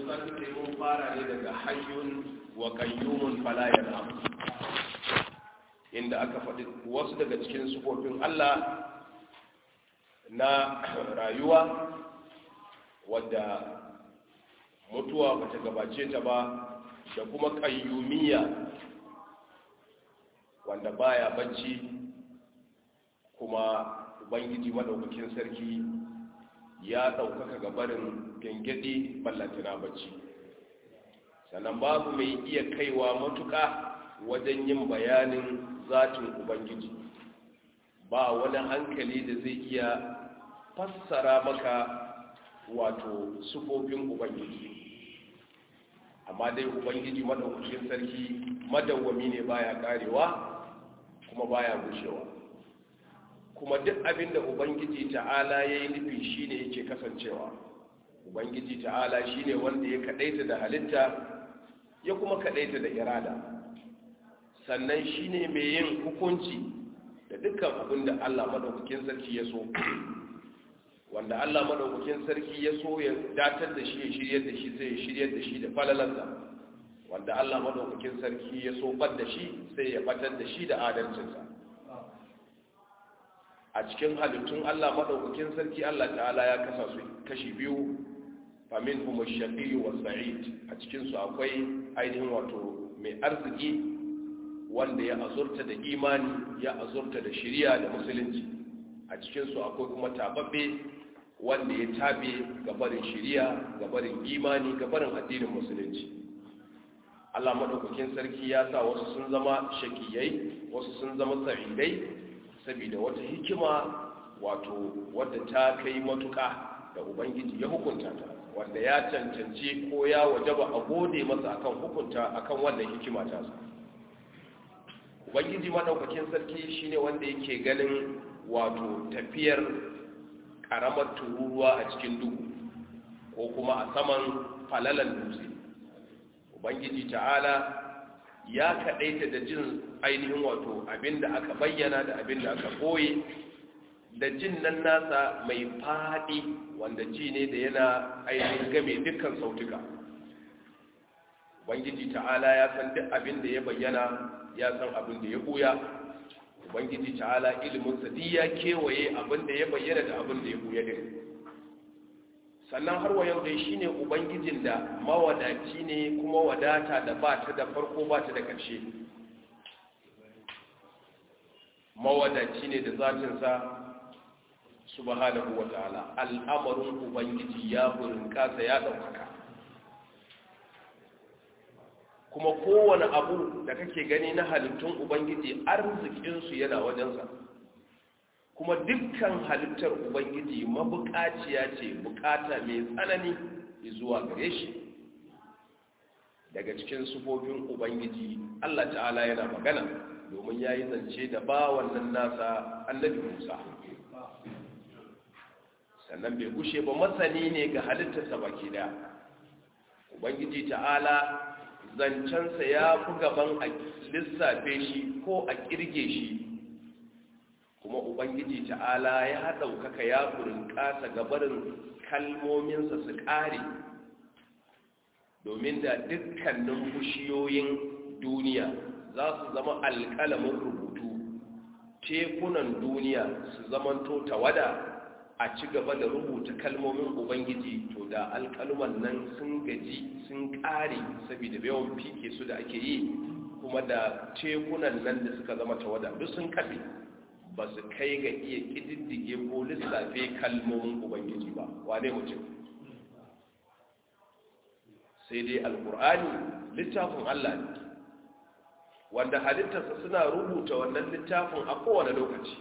satin da mun fara ne daga hayyun wa qayyumun fala yanam inda aka faɗi wasu daga cikin sufofin Allah na rayuwa wadda mutuwa bata gabace ta ba da kuma qayyumiyya wanda baya bacci kuma ubangiji madaukakin sarki ya ɗaukaka gabarin gengedi ballantana bacci sannan babu mai iya kaiwa matuƙa wajen yin bayanin zatin ubangiji ba wani hankali da zai iya fassara maka wato sufofin ubangiji amma dai ubangiji madaukakin sarki madawwami ne baya karewa kuma baya gushewa kuma duk abin da ubangiji ta'ala ya yi nufi shi ne yake kasancewa ubangiji ta'ala shi ne wanda ya kaɗaita da halitta ya kuma kaɗaita da irada sannan shi ne mai yin hukunci da dukkan abin da allah maɗaukakin sarki ya so wanda allah maɗaukakin sarki ya so ya datar da shi ya shiryar da shi sai ya shiryar da shi da falalansa wanda allah maɗaukakin sarki ya so ɓad da shi sai ya ɓatar da shi da adalcinsa a cikin halittun Allah maɗaukakin sarki Allah ta'ala ya kasa su kashi biyu famin kuma shaƙi wa sa'id a cikinsu akwai ainihin wato mai arziki wanda ya azurta da imani ya azurta da shiriya da musulunci a cikinsu akwai kuma tababbe wanda ya tabe gabarin shiriya gabarin imani gabarin addinin musulunci Allah maɗaukakin sarki ya sa wasu sun zama shakiyai wasu sun zama sa'idai saboda wata hikima wato wadda ta kai matuka da ubangiji ya hukunta ta wanda ya cancanci ko ya wajaba a gode masa akan hukunta akan wannan hikima ta su ubangiji madaukakin sarki shine wanda yake ganin wato tafiyar karamar tururuwa a cikin duhu ko kuma a saman falalan dutse ubangiji ta'ala ya kaɗaita da jin ainihin wato abinda aka bayyana da abinda aka koye da jin nan nasa mai faɗi wanda ji ne da yana ainihin game dukkan sautuka ubangiji ta'ala ya san duk abinda ya bayyana ya san abinda ya ɓuya ubangiji ta'ala iliminsa duk ya kewaye abinda ya bayyana da abinda ya ɓuya din sannan har wa yau dai shine ubangijin da mawadaci ne kuma wadata da ba ta da farko ba ta da ƙarshe mawadaci ne da zatinsa subhanahu wa ta'ala al'amarin ubangiji ya burin kasa ya ɗaukaka kuma kowane abu da kake gani na halittun ubangiji arzikinsu yana wajensa kuma dukkan halittar ubangiji mabukaciya ce bukata mai tsanani zuwa gare shi daga cikin sufofin ubangiji allah ta'ala yana magana domin ya yi zance da ba wannan nasa annabi musa sannan bai gushe ba masani ne ga halittarsa baki daya ubangiji ta'ala zancensa ya fi gaban a lissafe shi ko a kirge shi kuma ubangiji ta'ala ya ɗaukaka ya ƙasa gabarin kalmominsa su ƙare domin da dukkanin bushiyoyin duniya za su zama alƙalamin rubutu tekunan duniya su zamanto tawada a ci gaba da rubuta kalmomin ubangiji to da alƙaluman nan sun gaji sun ƙare saboda yawan fike su da ake yi kuma da tekunan nan da suka zama tawada duk sun kafe ba su kai ga iya ƙididdige ko lissafe kalmomin ubangiji ba wane mutum sai dai alkur'ani littafin allah ne wanda halittarsa suna rubuta wannan littafin a kowane lokaci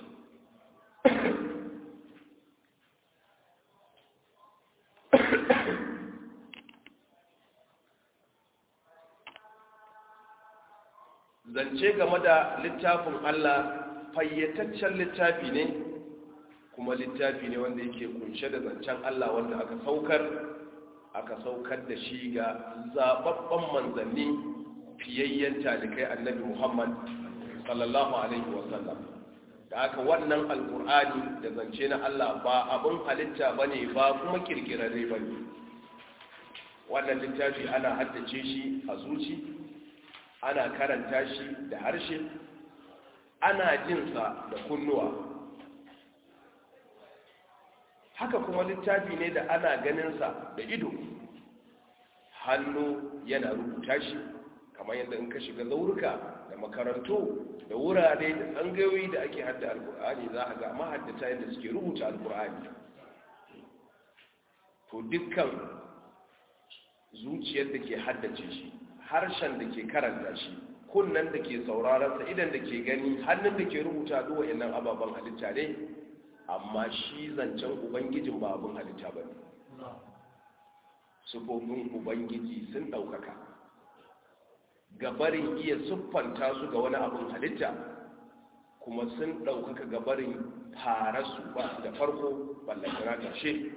zance game da littafin allah fayyataccen littafi ne kuma littafi ne wanda yake kunshe da zancen Allah wanda aka saukar aka saukar da shi ga zababban manzanni fiyayyen talikai annabi Muhammad sallallahu alaihi wasallam da aka wannan alkur'ani da zance na Allah ba abin halitta bane ba kuma kirkirarre bane wannan littafi ana haddace shi a zuci ana karanta shi da harshe ana jinsa da kunnuwa haka kuma littafi ne da ana ganinsa da ido hannu yana rubuta shi kamar yadda in ka shiga zaurika da makarantu da wurare da tsangayoyi da ake hadda alkur'ani za a ga mahaddata yadda suke rubuta alkur'ani to dukkan zuciyar da ke haddace shi harshen da ke karanta shi kunnan da ke sauraronsa idan da ke gani hannun da ke rubuta duwa yanan ababen halitta ne amma shi zancen ubangijin ba abin halitta ba ne sufofin ubangiji sun ɗaukaka gabarin iya siffanta su ga wani abin halitta kuma sun ɗaukaka gabarin fara su ba su da farko ballantana ƙarshe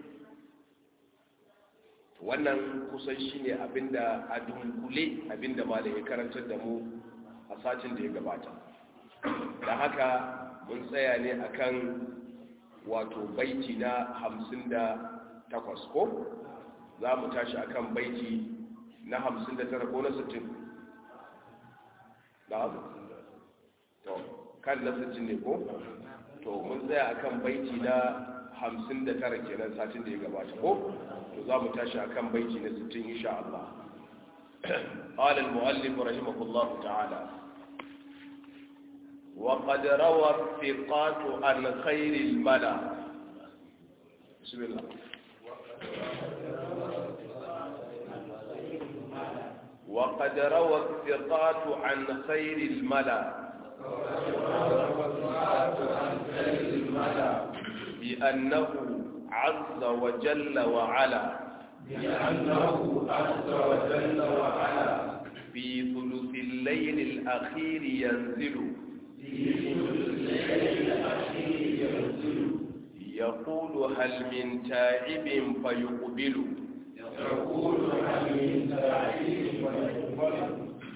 wannan kusan shi ne abinda a dunkule abinda malam ya karantar da mu a satin da ya gabata da haka mun tsaya ne akan wato baiti na hamsin da takwas ko za mu tashi akan baiti na hamsin da tara ko na sittin da to kan na sittin ne ko to mun tsaya akan baiti na hamsin da tara kenan satin da ya gabata ko to za mu tashi akan baiti na sittin insha Allah قال المؤلف رحمه الله تعالى وقد روى الثقات عن خير الملا بسم الله وقد روى الثقات عن خير الملا بأنه عز وجل وعلا بأنه عز وجل وعلا في ثلث الليل الأخير ينزل في ثلث الليل الأخير ينزل يقول هل من تائب فيقبل يقول هل من سعيد ويقبل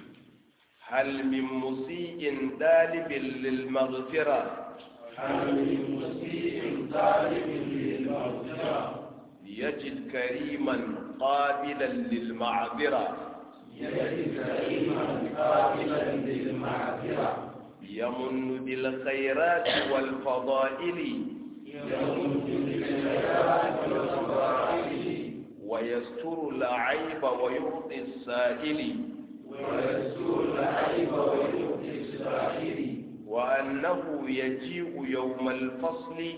هل من مسيء طالب للمغفرة هل من مسيء طالب للمغفرة يجد كريما قابلا للمعذرة يجد كريما قابلا للمعذرة يمن بالخيرات والفضائل يمن بالخيرات والفضائل ويستر العيب ويعطي السائل ويسوء العيب ويؤتي السائل وأنه يجيء يوم الفصل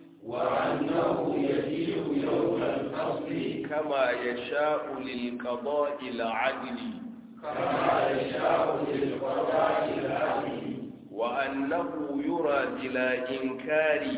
وأنه يجيء يوم الفصل كما يشاء للقضاء العدل كما يشاء للقضاء العدل وأنه يرى بلا إنكار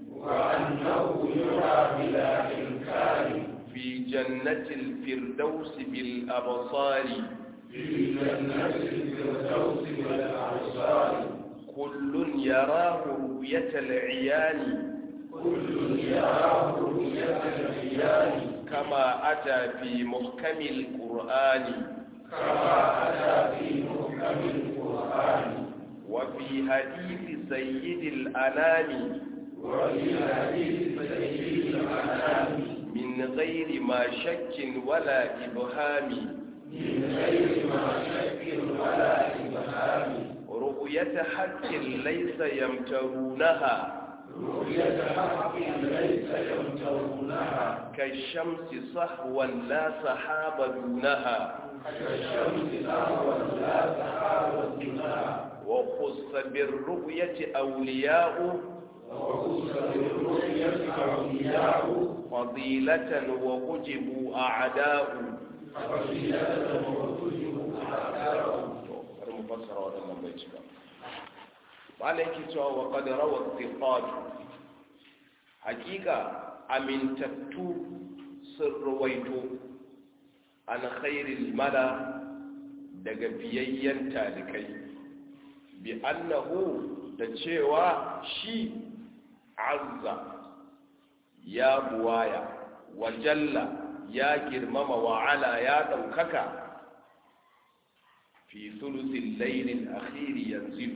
وأنه يرى بلا إنكار في جنة الفردوس بالأبصار في جنة الفردوس والأبصار كل يراه رؤية العيان كل يراه رؤية العيان كما أتى في محكم القرآن كما أتى في محكم القرآن وفي حديث سيد الأنام وفي حديث سيد الأنام من غير ما شك ولا إبهام من غير ما شك ولا إبهام رؤية حق ليس يمترونها رؤية حق ليس يمترونها كالشمس صحوا لا سحاب دونها كالشمس أهوى لا سحاب دونها وخص بالرؤية أولياء وخص بالرؤية أولياء فضيلة وحجبوا أعداء فضيلة وكتب أعداء bari mu fassara waɗannan bai cika ba na yake cewa wa qad rawa thiqatu hakika amintattu sun rawaito an khairil mala daga biyayyen talikai bi annahu da cewa shi azza ya buwaya wa jalla ya girmama wa ala ya ɗaukaka في ثلث الليل الأخير ينزل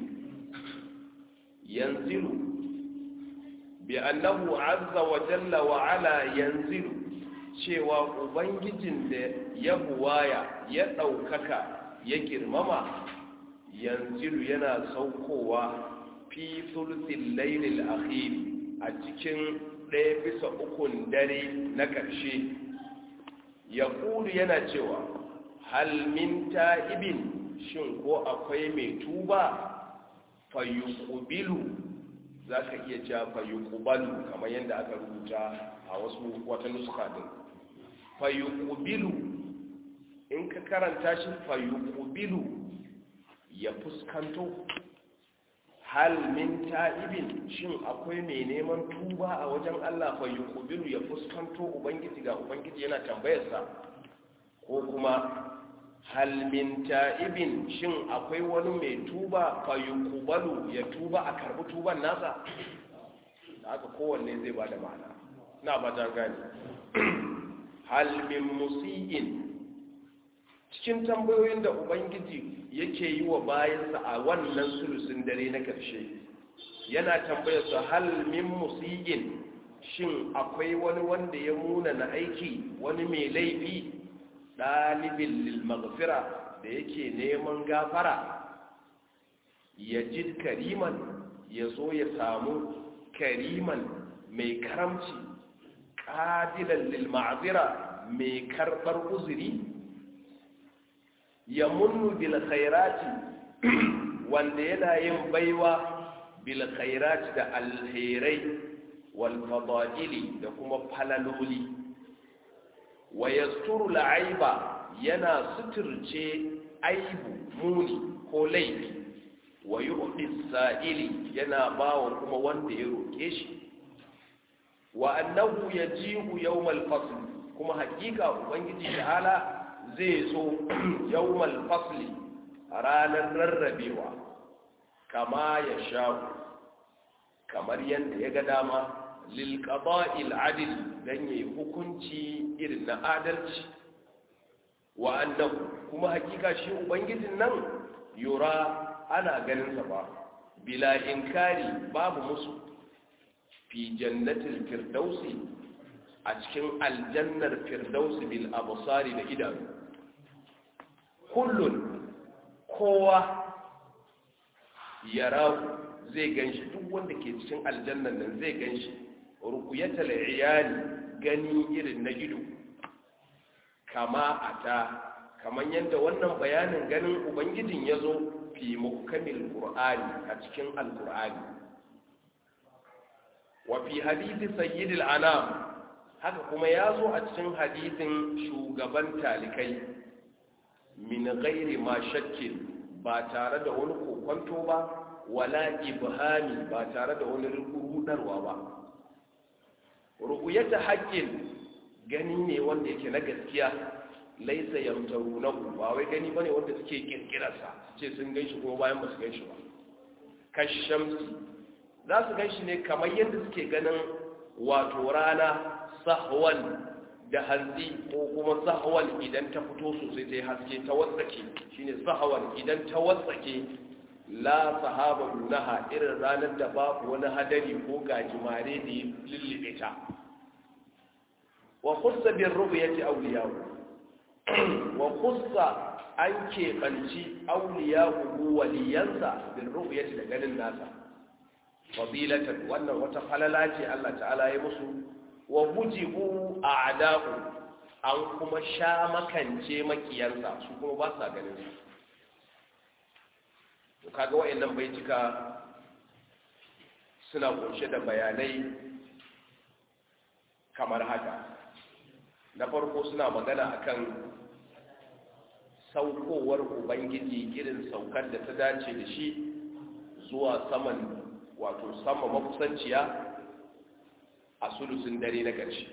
ينزل بأنه عز وجل وعلا ينزل cewa ubangijin da ya buwaya ya ɗaukaka ya girmama yanzu yana saukowa fi sulsin lailil akhir a cikin ɗaya bisa ukun dare na ƙarshe ya yana cewa halmin ta'ibin shin ko akwai mai tuba fayuqbilu za ka iya cewa fayuqbalu kamar yadda aka rubuta a wasu wata nuska din fayuqbilu in ka karanta shi fayuqbilu ya fuskanto hal min ta'ibin shin akwai mai neman tuba a wajen Allah fayuqbilu ya fuskanto ubangiji ga ubangiji yana tambayarsa ko kuma halmin ta'ibin shin akwai wani mai tuba fayuqbalu ya tuba a karbi tuban nasa da haka kowanne zai bada ma'ana na ba ta gani halmin musi'in cikin tambayoyin da ubangiji yake yi wa bayansa a wannan sulusun dare na karshe yana tambayar su halmin musi'in shin akwai wani wanda ya muna na aiki wani mai laifi ɗalibin lilmaghfira da yake neman gafara ya ji kariman ya zo ya samu kariman mai karamci ƙadilan lilma'azira mai karɓar uzuri ya munnu bil khairati wanda yana yin baiwa bil khairati da alherai wal fada'ili da kuma falaloli wa yasturu la'aiba yana suturce aibu muni ko laifi wa yu'ti sa'ili yana bawa kuma wanda ya roke shi wa annahu yaji'u yawmal fasl kuma hakika ubangiji ta'ala zai zo yawmal fasli ranar rarrabewa kama ya sha'u kamar yadda ya ga dama lil qada'il adil dan yayi hukunci irin na adalci wa annahu kuma hakika shi ubangijin nan yura ana ganin sa ba bila inkari babu musu fi jannatil firdausi a cikin aljannar firdausi bil absari da idanu kullun kowa yara zai ganshi duk wanda ke cikin aljannan nan zai ganshi rukuyatal iyali gani irin na ido kama ata kaman yadda wannan bayanin ganin ubangijin ya zo fi muhkamil qur'ani a cikin alqur'ani wa fi hadithi sayyidil anam haka kuma ya zo a cikin hadithin shugaban talikai min ghairi ma shakkin ba tare da wani kokonto ba wala ibhami ba tare da wani rudarwa ba ru'yata haqqin gani ne wanda yake na gaskiya laisa yamtarunahu ba wai gani bane wanda suke kirkirarsa ce sun ganshi kuma bayan ba su ganshi ba kashamsi za su ganshi ne kamar yadda suke ganin wato rana sahwan da hanzi ko kuma sahwan idan ta fito sosai ta yi haske ta watsake shine sahwan idan ta watsake la sahaba dunaha irin ranar da babu wani hadari ko gajimare da ya lullube ta wa khussa bin ru'yati awliyahu wa khussa an keɓanci awliyahu waliyansa bin ru'yati da ganin nasa fadilatan wannan wata falala ce Allah ta'ala ya musu wa bujibu a'da'u an kuma sha makance makiyansa su kuma ba sa ganin su to kaga wayannan baitika suna kunshe da bayanai kamar haka na farko suna magana akan saukowar ubangiji irin saukar da ta dace da shi zuwa saman wato sama makusanciya a sulusun dare na ƙarshe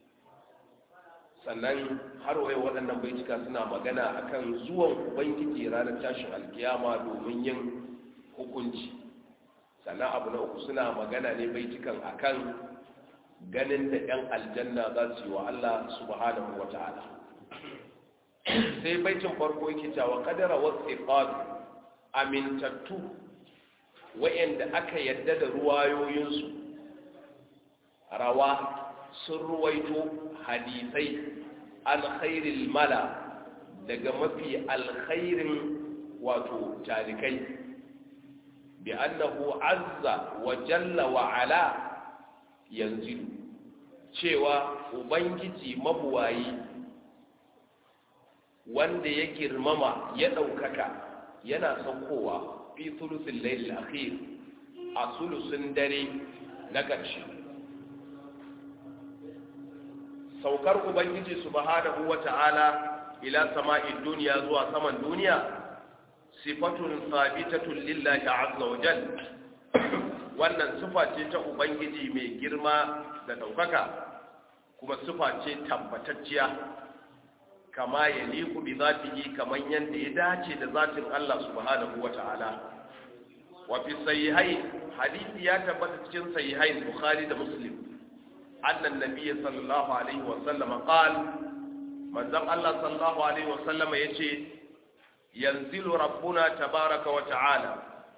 sannan har waye waɗannan baitika suna magana akan zuwan ubangiji ranar tashin alkiyama domin yin hukunci sannan abu na uku suna magana ne baitikan akan ganin da 'yan aljanna za su yi wa Allah subhanahu wa ta'ala sai baitin farko yake cewa kadara wasu amintattu wa'yanda aka yadda da ruwayoyinsu rawa sun ruwaito hadisai alkhairil mala daga mafi alkhairin wato talikai bi annahu azza wa jalla wa ala yanzu cewa ubangiji mabuwayi wanda ya girmama ya ɗaukaka yana saukowa fi sulusin lailil akhir a sulusun dare na ƙarshe saukar ubangiji subhanahu wa ta'ala ila sama'in duniya zuwa saman duniya sifatun sabitatun lillahi azza wa jal wannan sifa ce ta ubangiji mai girma da ɗaukaka kuma sifa ce tabbatacciya kama ya liku bi zatihi kaman yanda ya dace da zatin Allah subhanahu wa ta'ala wa fi sahihain hadisi ya tabbata cikin sahihain bukhari da muslim annan nabiyyi sallallahu alaihi wa sallam qal manzon Allah sallallahu alaihi wa sallam yace yanzilu rabbuna tabaraka wa ta'ala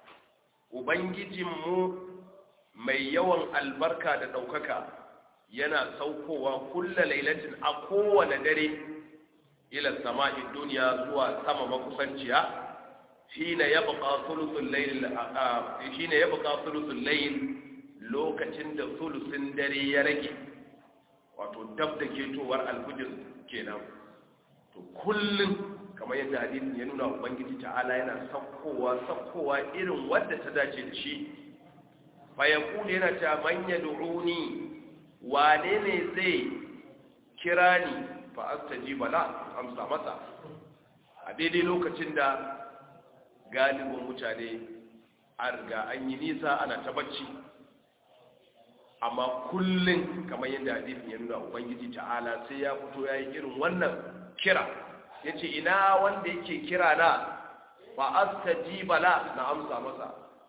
ubangijinmu mai yawan albarka da ɗaukaka yana saukowa kulla lailatin a kowane dare ila sama'in duniya zuwa sama makusanciya shine yabqa thuluthul layl shine yabqa thuluthul layl lokacin da thuluthin dare ya rage wato dab da ketowar alfujir kenan to kullum kamar yadda hadisin ya nuna ubangiji ta'ala yana sakkowa sakkowa irin wadda ta dace da shi fa yaqulu yana ta man yad'uni wane ne zai kira ni fa astajiba la amsa masa a daidai lokacin da galibin mutane a riga an yi nisa ana ta bacci amma kullum kamar yadda hadisin ya nuna ubangiji ta'ala sai ya fito ya yi irin wannan kira ya ce ina wanda yake kira na fa astajiba la na amsa masa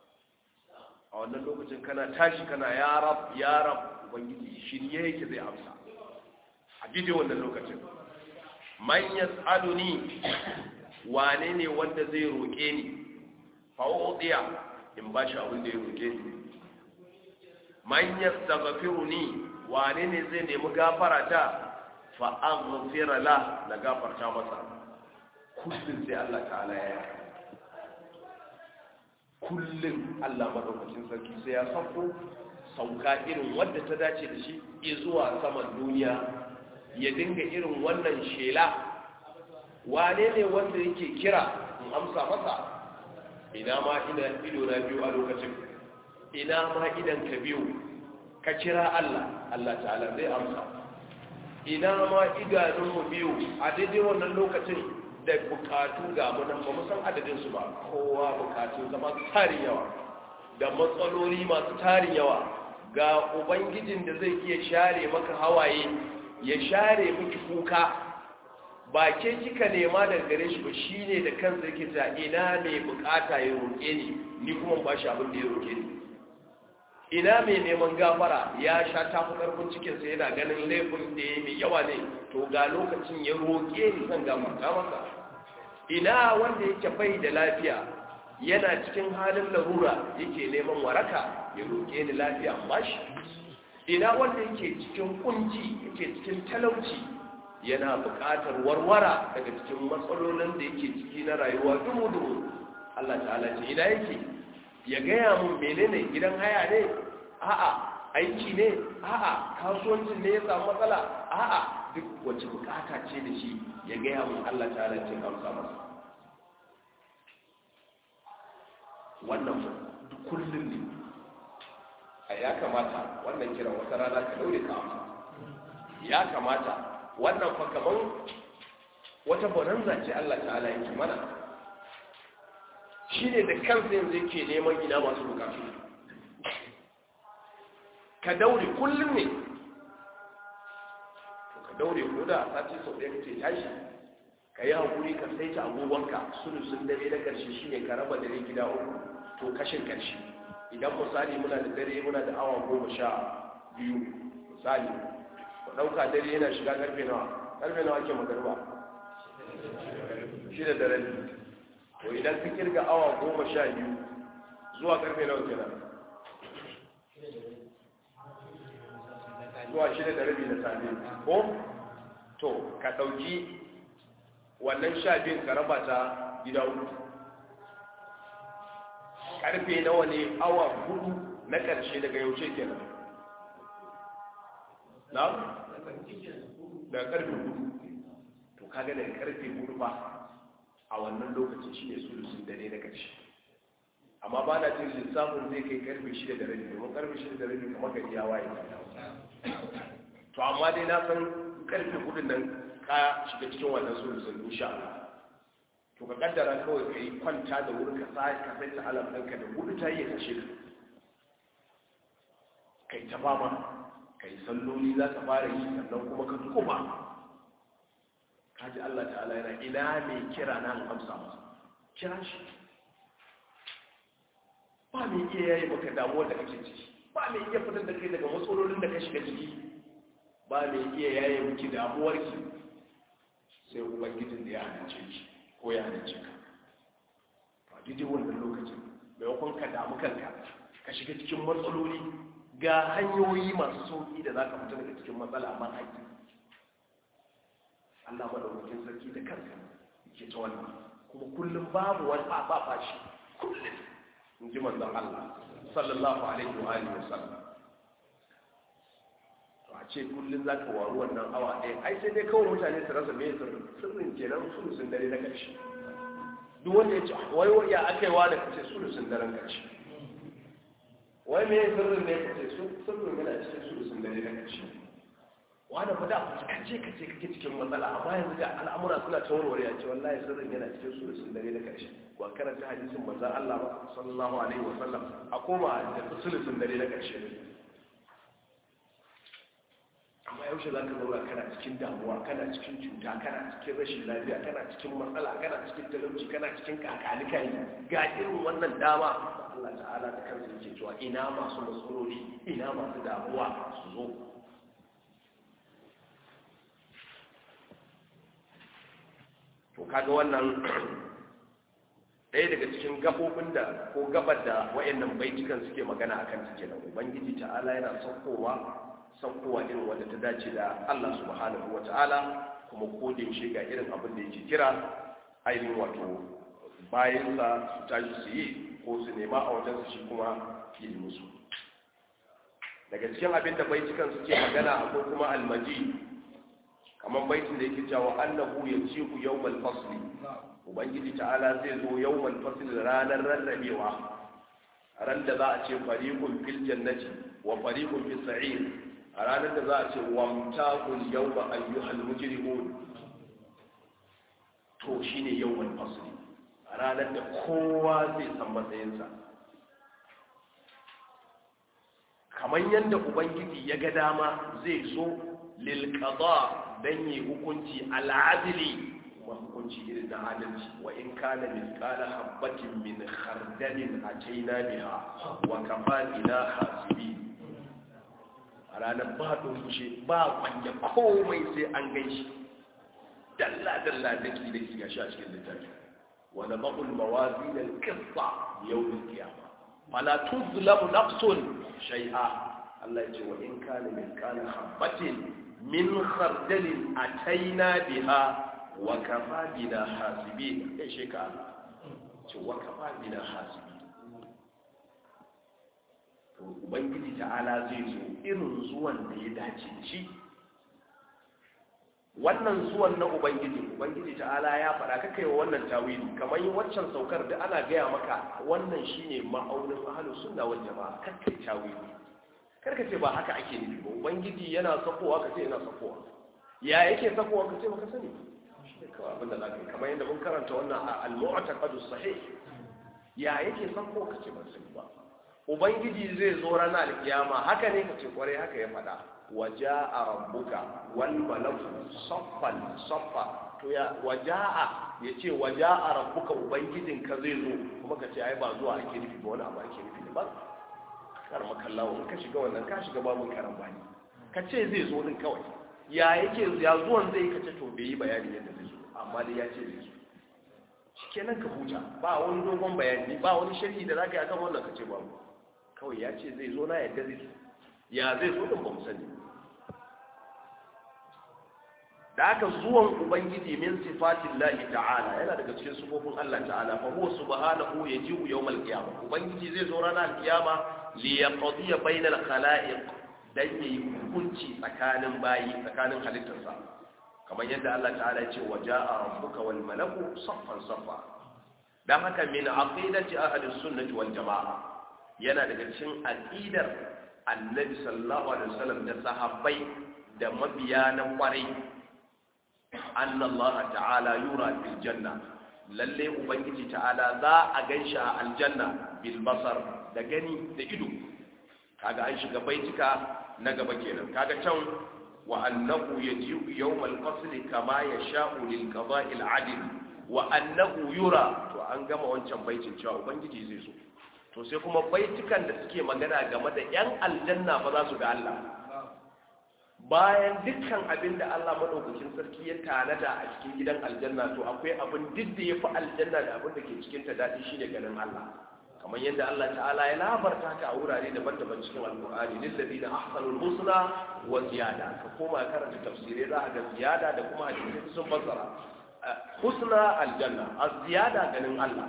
a wannan lokacin kana tashi kana ya rab ya rab ubangiji shirye yake zai amsa a daidai wannan lokacin man yas'aluni wane ne wanda zai roƙe ni fa udiya in ba shi abin da ya roƙe ni man yastaghfiruni wane ne zai nemi gafara ta fa aghfira la na gafarta masa kullun sai Allah ta'ala ya kullun Allah madaukakin sarki sai ya sauko sauka irin wadda ta dace da shi zuwa saman duniya ya dinga irin wannan shela wane ne wanda yake kira in amsa masa ina ma ina ido na biyu a lokacin ina ma idan ka biyu ka kira Allah Allah ta'ala zai amsa ina ma idanunmu biyu a daidai wannan lokacin da bukatu ga mu nan ba mu san adadin su ba kowa bukatun zama tarin yawa da matsaloli masu tarin yawa ga ubangijin da zai iya share maka hawaye ya share miki kuka ba ke kika nema daga gare shi ba shine da kansa yake ta ina mai bukata ya roƙe ni ni kuma ba shi abin da ya roƙe ni ina mai neman gafara ya sha tafi karfin cikinsa yana ganin laifin da ya mai yawa ne to ga lokacin ya roƙe ni zan gafarta masa ina wanda yake bai da lafiya yana cikin halin larura yake neman waraka ya roƙe ni lafiya ba shi ina wanda yake cikin kunci yake cikin talauci yana buƙatar warwara daga cikin matsalolin da yake ciki na rayuwa dumu-dumu Allah ta'ala ce ina yake ya gaya mun menene gidan haya ne a'a aiki ne a'a kasuwancin ne ya samu matsala a'a duk wacce bukata ce da shi ya gaya mun Allah ta'ala ce amsa masa wannan duk kullum ne a ya kamata wannan kiran wata rana ka daure ka amsa ya kamata wannan fa kaman wata bonanza ce Allah ta'ala yake mana shi ne da kansa yanzu yake neman ina masu bukatu ka daure kullum ne to ka daure ko da sati sau ɗaya kace tashi ka yi haƙuri ka saita agogonka sulusun dare na ƙarshe shi ne ka raba dare gida uku to kashin ƙarshe idan misali muna da dare muna da awa goma sha biyu misali ku ɗauka dare yana shiga ƙarfe nawa ƙarfe nawa ake magarba shi da dare to idan ka kirga awa goma sha biyu zuwa karfe nawa kenan zuwa shida da rabi na safe ko to ka ɗauki wannan sha biyun ka raba ta gida uku karfe nawa ne awa hudu na ƙarshe daga yaushe kenan na? daga karfe hudu to kaga daga karfe hudu ba a wannan lokacin shi ne sulusun dare na ƙarshe amma ba na jin lissafin zai kai karfe shida da rabi domin karfe shida da rabi kamar gari ya waye to amma dai na san karfe hudun nan ka shiga cikin wannan sulusun insha Allah to ka kaddara kawai ka yi kwanta da wurin ka sa ka sai ta alam ɗinka da hudu ta yi kashe ka kai ta fama kai salloli za ka fara yi sannan kuma ka kuma ka ji Allah ta'ala yana ina mai kira na amsa masa kira shi ba mai iya yayi maka damuwar da kake ciki ba mai iya fitar da kai daga matsalolin da ka shiga ciki ba mai iya yayi miki damuwar ki sai ubangijin da ya halice ki ko ya halice ka to a daidai wannan lokacin maimakon ka damu kanka ka shiga cikin matsaloli ga hanyoyi masu sauki da za ka fita daga cikin matsala amma haƙi Allah madaukakin sarki da kanka ke ta wannan kuma kullum babu wani ba shi kullum in ji manzon Allah sallallahu alaihi wa alihi wasallam to a ce kullun zaka waru wannan awa ɗaya ai sai dai kawai mutane su rasa me sirrin sirrin kenan sulusun dare na ƙarshe duk wanda ya ce wai wai ya akai wa da kace sulusun daren ƙarshe wai me sirrin ne kace sirrin yana cikin sulusun dare na ƙarshe wanda fa da kace kace kake cikin matsala amma yanzu ga al'amura suna ta warware ya ce wallahi sirrin yana cikin sulusun dare na ƙarshe ba karanta hadisin manzon Allah ba sallallahu alaihi wa sallam a koma da sulusun dare na ƙarshe amma yaushe za ka zaura kana cikin damuwa kana cikin cuta kana cikin rashin lafiya kana cikin matsala kana cikin talauci kana cikin kakalikai ga irin wannan dama Allah ta'ala da kansa yake cewa ina masu matsaloli ina masu damuwa su zo to kaga wannan ɗaya daga cikin gabobin da ko gabar da wayannan baitukan suke magana akan su kenan ubangiji ta'ala yana saukowa saukowa irin wanda ta dace da Allah subhanahu wata'ala kuma ko da yaushe ga irin abin da yake kira ainihin wato bayan sa su tashi su yi ko su nema a wajen su shi kuma yi musu daga cikin abin da baitukan suke magana akwai kuma almaji kamar baitin da yake cewa annahu yaji'u yawmal fasli ubangiji ta'ala zai zo yawmal fasli ranar rarrabewa ran da za a ce fariqun fil jannati wa fariqun fis sa'ir a ranar da za a ce wamtaqul yawma ayyuhal mujrimun to shine yawmal fasli a ranar da kowa zai san matsayinsa kamar yadda ubangiji ya ga dama zai so lil qada dan yi hukunci al'adili kuma hukunci irin na adalci wa in kana mithqala habatin min khardalin ataina biha wa kafa ila hasibi a ranar ba doce ba kwanye komai sai an gaishe dalla dalla daki daki ga shi a cikin littafi wa nabul mawazin al-qissa yawm al-qiyamah fala tuzlamu nafsun shay'a Allah ya ce wa in kana mithqala habatin min khardalin ataina biha wa kafa bina hasibin kai shi ka ce wa kafa bina hasibin to ubangiji ta'ala zai zo irin zuwan da ya dace da shi wannan zuwan na ubangiji ubangiji ta'ala ya faɗa kakai wa wannan tawili kamar yin waccan saukar da ana gaya maka wannan shine ma'aunin ahlus sunna wal jama'a kakai tawili karka ce ba haka ake nufi ba ubangiji yana sakowa ka ce yana sakowa ya yake sakowa ka ce baka sani shi ne kawai abinda za ka yi kamar yadda mun karanta wannan a al-mu'taqadu sahih ya yake sakowa ka ce ban sani ba ubangiji zai zo ranar alkiyama haka ne ka ce kwarai haka ya faɗa waja'a rabbuka wal malaku saffan saffa to ya waja'a ya ce waja'a rabbuka ubangijinka zai zo kuma ka ce ai ba zuwa ake nufi ba wani abu ake nufi ba kar makallawa in ka shiga wannan ka shiga babun karan bani ka ce zai zo din kawai ya yake ya zuwan zai ka ce to bai yi bayani yadda zai zo amma dai ya ce zai zo shikenan ka huta ba wani dogon bayani ba wani sharhi da zaka yi akan wannan ka ce babu kawai ya ce zai zo na yadda zai zo ya zai zo din ba mu sani da aka zuwan ubangiji min sifatin lahi ta'ala yana daga cikin sifofin Allah ta'ala fa huwa subhanahu yaji'u yawmal qiyamah ubangiji zai zo ranar kiyama li yaqdiya bainal khalaiq dan yayi hukunci tsakanin bayi tsakanin halittarsa kamar yadda Allah ta'ala ya ce wa ja'a rabbuka wal malaku saffan saffa dan haka min aqidati ahli sunnati wal jamaa yana daga cikin aqidar annabi sallallahu alaihi wasallam da sahabbai da mabiya na kwarai anna Allah ta'ala yura fil janna lalle ubangiji ta'ala za a ganshi a aljanna bil basar da gani da ido kaga an shiga baitika na gaba kenan kaga can wa annahu yaji'u yawmal qasl kama yasha'u lil qada'i al 'adl wa annahu yura to an gama wancan baitin cewa ubangiji zai so to sai kuma baitukan da suke magana game da yan aljanna ba za su ga Allah bayan dukkan abin da Allah madaukakin sarki ya tanada a cikin gidan aljanna to akwai abin duk da yafi aljanna da abin da ke cikin ta dadi shine ganin Allah kamar yadda Allah ta'ala ya labarta ka a wurare daban-daban cikin alqur'ani lil ladina ahsanul husna wa ziyada ka koma karanta tafsirai za ka ga ziyada da kuma hadisi sun fassara husna aljanna az-ziyada ganin Allah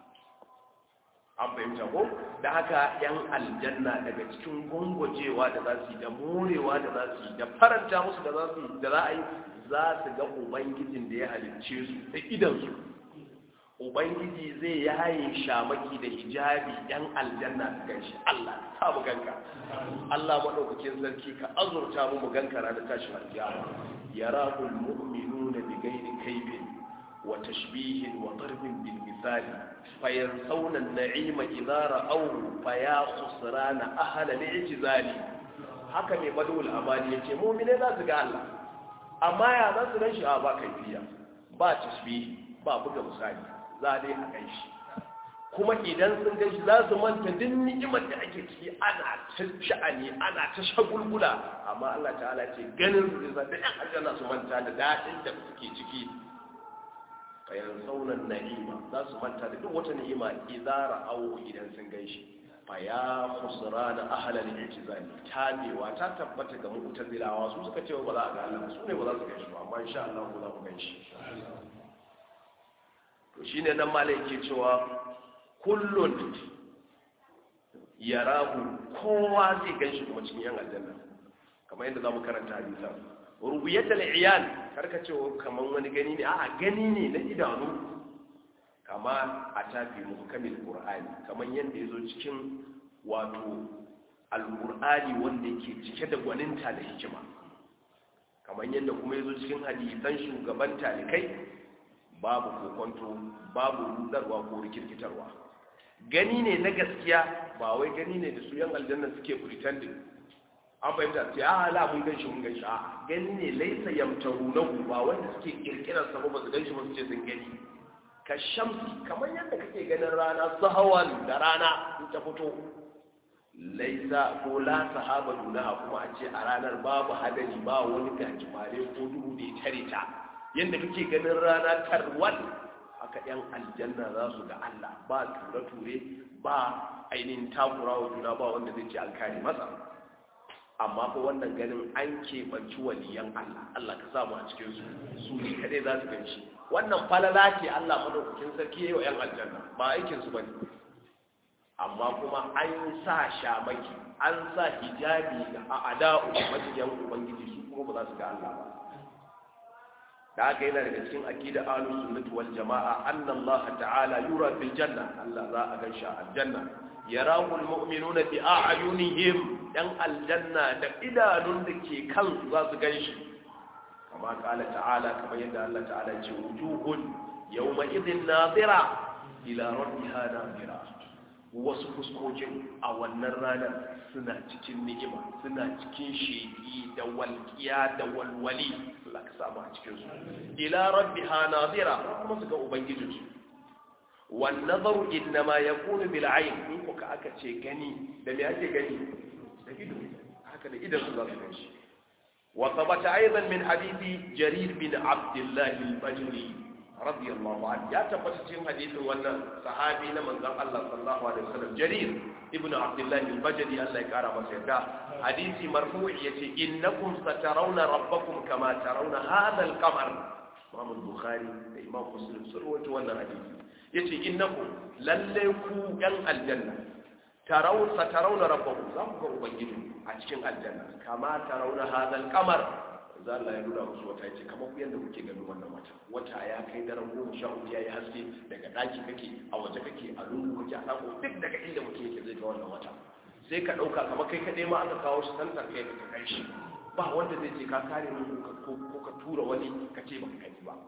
an fahimta ko da haka yan aljanna daga cikin gwangwajewa da za su yi da morewa da za su yi da faranta musu da za su yi da za a yi za su ga ubangijin da ya halicce su da idansu ubangiji zai yaye shamaki da hijabi yan aljanna su ganshi Allah ta mu ganka Allah madaukakin sarki ka azurta mu mu ganka ranar tashin alkiyama yarahul mu'minuna bi ghairi kaybin wa tashbihin wa darbin bil misali fayansawna an-na'ima idza ra'aw fa ya khusrana ahla al-i'tizali haka ne badul amali yace mu'mine za su ga Allah amma ya za su ganshi a ba kaifiya ba tashbihi ba buga misali za dai a ganshi kuma idan sun ganshi za su manta duk ni'imar da ake ciki ana ta sha'ani ana ta shagulgula amma Allah ta'ala ce ganin su zai da ɗan aljanna su manta da daɗin da suke ciki fayan saunan na'ima za su manta da duk wata ni'ima idara au idan sun ganshi fa ya khusra na ahlal i'tizali tabewa ta tabbata ga mu'tazilawa su suka ce ba za a ga Allah su ne ba za su ganshi ba amma insha Allah za ku ganshi to shine nan malai ke cewa kullun yarahu kowa zai ganshi kuma cikin yan aljanna kamar yadda zamu karanta hadisan rubiyatul iyan karka ce kaman wani gani ne a'a gani ne na idanu kama a tafi muhkamil qur'ani kaman yadda yazo cikin wato alqur'ani wanda yake cike da gwaninta da hikima kaman yadda kuma yazo cikin hadisan shugaban talikai babu kokonto babu rudarwa ko rikirkitarwa gani ne na gaskiya ba wai gani ne da su yan aljanna suke pretending an fahimta sai a ala mun ganshi mun ganshi a gani ne laisa yamtaru na ba wanda suke kirkirar sa ba su ganshi ba su ce sun gani ka shamsi kamar yadda kake ganin rana sahawan da rana in ta fito laisa ko la sahaba dunaha kuma a ce a ranar babu hadari ba wani gajimare ko duhu da ya tare ta yadda kake ganin rana tarwal haka yan aljanna za su ga Allah ba ture-ture ba ainihin takurawa juna ba wanda zai ce an kare masa amma fa wannan ganin an keɓanci waliyan Allah Allah ka samu a cikin su su ne kadai za su gan shi wannan falala ce Allah madaukakin sarki yayi wa yan aljanna ba aikin su bane amma kuma an sa shamaki an sa hijabi ga a'da'u majiyan ubangiji su kuma ba za su ga Allah ba da haka yana daga cikin aqida ahlus sunnati wal jamaa anna Allah ta'ala yura fil janna Allah za a gan shi a aljanna yarahu almu'minuna bi a'yunihim dan aljanna da idanun da ke kansu za su ganshi kama kala ta'ala kamar yadda Allah ta'ala ce wujuhun yawma idhin nadira ila rabbiha nadira wasu fuskokin a wannan ranar suna cikin ni'ima suna cikin sheki da walƙiya da walwali Allah ka samu a cikin su ila rabbiha nadira kuma su ga ubangijinsu والنظر إنما يكون بالعين in kuka aka ce gani da me ake gani da ido haka da idan su za su gani wa thabata aidan min hadisi jarir bin abdullah al-bajli radiyallahu anhu ya tabbata cikin hadisin wannan sahabi na manzon Allah sallallahu alaihi wasallam Jarir ibnu Abdullah al-Bajali Allah ya kara masa yarda hadisi marfu'i yace innakum satarawna rabbakum kama tarawna hadha al-qamar Imam Bukhari da Imam Muslim sun rawaito wannan hadisi yace innakum lalle ku yan aljanna taraw satarawna rabbakum za ku ga ubangiji a cikin aljanna kama tarawna hadha al-qamar za Allah ya nuna musu wata ce kamar yadda kuke ganin wannan wata wata ya kai daren goma sha hudu ya yi haske daga ɗaki kake a waje kake a lungu kake a sako duk daga inda mutum yake zai ga wannan wata sai ka ɗauka kamar kai kaɗai ma aka kawo shi santar kai ka kai shi ba wanda zai ce ka kare mu ko ka tura wani ka ce baka kai ba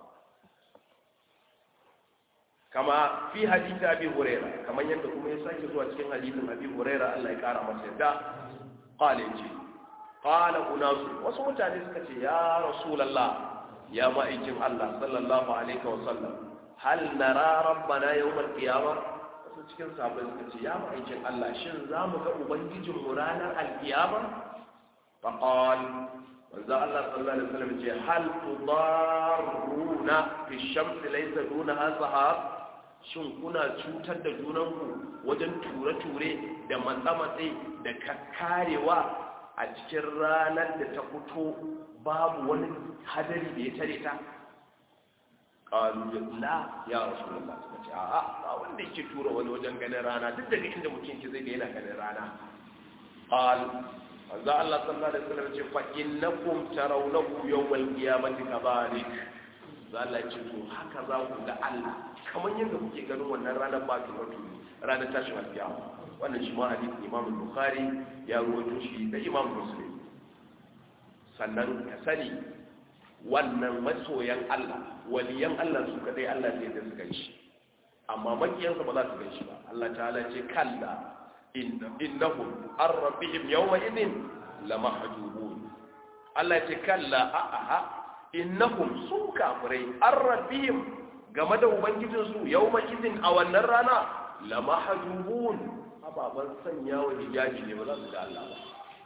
kama fi hadisi abi huraira kamar yadda kuma ya sake zuwa cikin hadisin abi huraira Allah ya kara masa yadda qala ce qala unasu wasu mutane suka ce ya rasulullah ya ma'aikin Allah sallallahu alaihi wa sallam hal nara rabbana yawmal qiyamah wasu cikin sahabbai suka ce ya ma'aikin Allah shin za mu ga ubangijin mu ranar alkiyama fa qala manzo Allah sallallahu alaihi wasallam ce hal tudarruna fi shamsi laysa dunaha sahab shin kuna cutar da junanku wajen ture-ture da matsa-matse da kakkarewa a cikin ranar da ta fito babu wani hadari da ya tare ta ƙalu la ya rasu da ba su ce a ba wanda yake tura wani wajen ganin rana duk daga inda mutum ke zai ga yana ganin rana ƙalu wanzu Allah sallallahu alaihi wasallam ce fa innakum tarawnahu yawmal qiyamati kadhalik Allah ce to haka za ku ga Allah kamar yadda kuke ganin wannan ranar ba ta wato ranar tashin alkiyama wannan shi ma hadisi Imam Bukhari ya rawaito shi da Imam Muslim sannan ka sani wannan masoyan Allah waliyan Allah su kadai Allah zai da su ganshi amma makiyansa ba za su ganshi ba Allah ta'ala ce kalla innahum an rabbihim yawma idin lamahjubun Allah ce kalla a'a innahum su kafirai an rabbihim game da ubangijinsu yawma idin a wannan rana lamahjubun ababan sanya wa hijabi ne ba za su ga Allah ba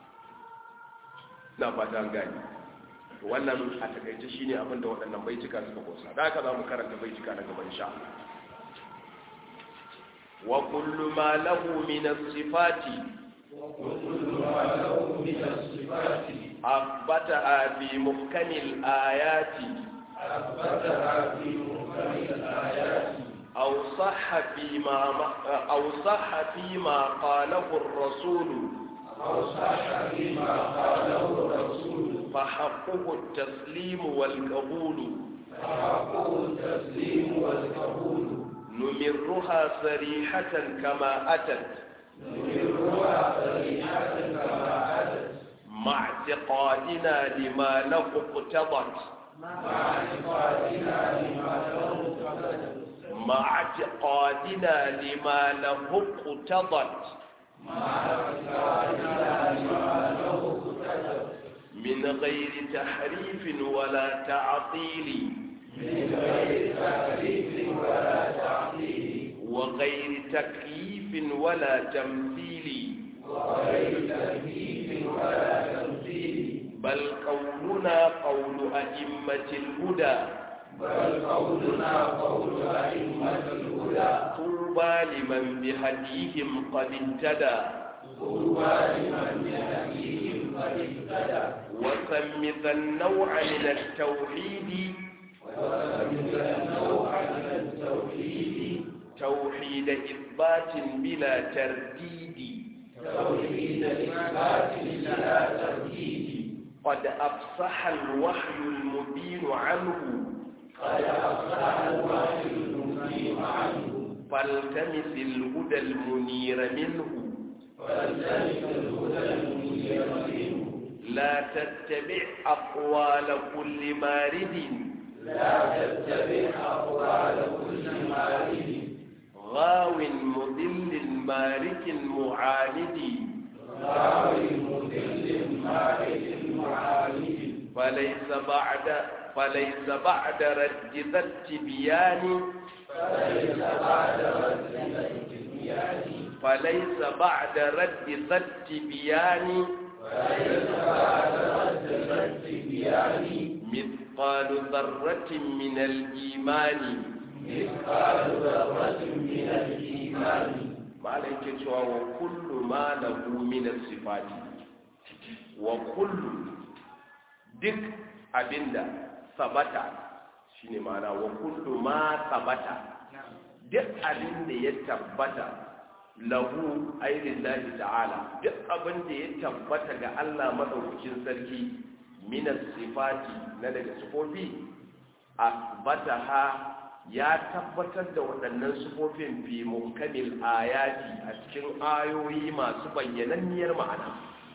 na fata an gani wannan a takaice shine abin da waɗannan baituka suka kosa da haka za mu karanta baituka na gaban sha wa kullu ma lahu min as-sifati وكل ما له من الصفات أثبتها في محكم الآيات أثبتها في محكم الآيات أو صح فيما أو صح فيما قاله الرسول أو صح فيما قاله الرسول فحقه التسليم والقبول فحقه التسليم والقبول نمرها صريحة كما أتت نمرها صريحة كما أتت مع اعتقادنا لما له اقتضت مع اعتقادنا لما له اقتضت مع اعتقادنا لما له اقتضت مع اعتقادنا لما له اقتضت من غير تحريف ولا تعطيل من غير تكليف ولا تعطيل وغير تكييف ولا تمثيل وغير تكليف ولا تمثيل بل قولنا قول أئمة الهدى بل قولنا قول أئمة الهدى طوبى لمن بهديهم قد اهتدى طوبى لمن بهديهم قد اهتدى وسم ذا النوع من التوحيد وسمي النوع من التوحيد توحيد إثبات بلا ترديد توحيد إثبات لا ترديد قد أفصح الوحي المبين عنه قد أفلح الوحي المبين عنه فالتمس الهدى المنير منه فالتمس الهدى المنير منه لا تتبع أقوال كل مارد لا تتبع أقوال كل مارد غاو مضل مارك معاند غاوي مضل مارد معاند فليس بعد فليس بعد رد ذا التبيان فليس بعد رد الاتبيان فليس بعد رد ذا التبيان فليس بعد رد الاتبيان مثل misqalu dharratin min al-imani مثقال ذرة من الإيمان malai ke cewa wa kullu ma lahu min as-sifati wa kullu duk abinda sabata shine ma'ana wa kullu ma sabata duk abinda ya tabbata lahu ainihin ta'ala duk abinda ya tabbata ga Allah madaukakin sarki min as-sifati na daga sifofi asbataha ya tabbatar da waɗannan sufofin fi mukamil ayati a cikin ayoyi masu bayyananniyar ma'ana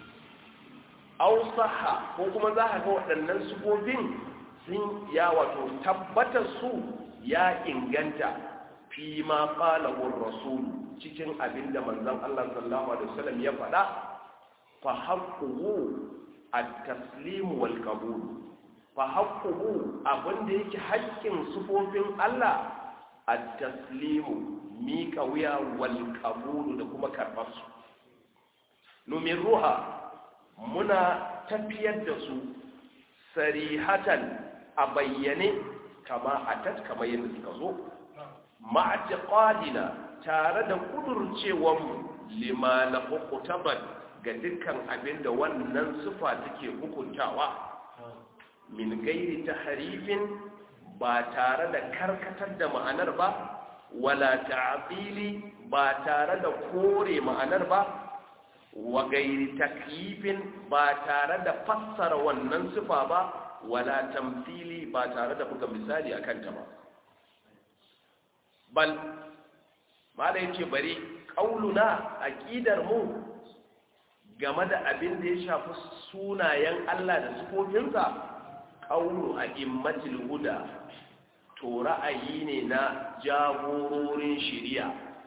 ausaha ko kuma za a ga waɗannan sufofin sun ya wato tabbatar su ya inganta fi ma falahun rasul cikin abin da manzon Allah sallallahu alaihi wasallam ya faɗa fa haqquhu at-taslim wal qabul fa haqquhu abinda yake haƙƙin sufofin Allah at-taslimu miƙa wuya wal qabulu da kuma karɓar su numin ruha muna tafiyar da su sarihatan a bayyane kama atat kamar yadda suka zo ma'atiqadina tare da kudurcewanmu lima na hukutaban ga dukkan abin da wannan sufa take hukuntawa min gairi ta harifin ba tare da karkatar da ma'anar ba wala ta'atili ba tare da kore ma'anar ba wa gairi takyifin ba tare da fassara wannan sifa ba wala tamthili ba tare da buga misali akan ta ba bal mala yace bari qauluna aqidar mu game da abin da ya shafi sunayen Allah da sifofinsa ƙaunu a immatil huda to ra'ayi ne na jagororin shiriya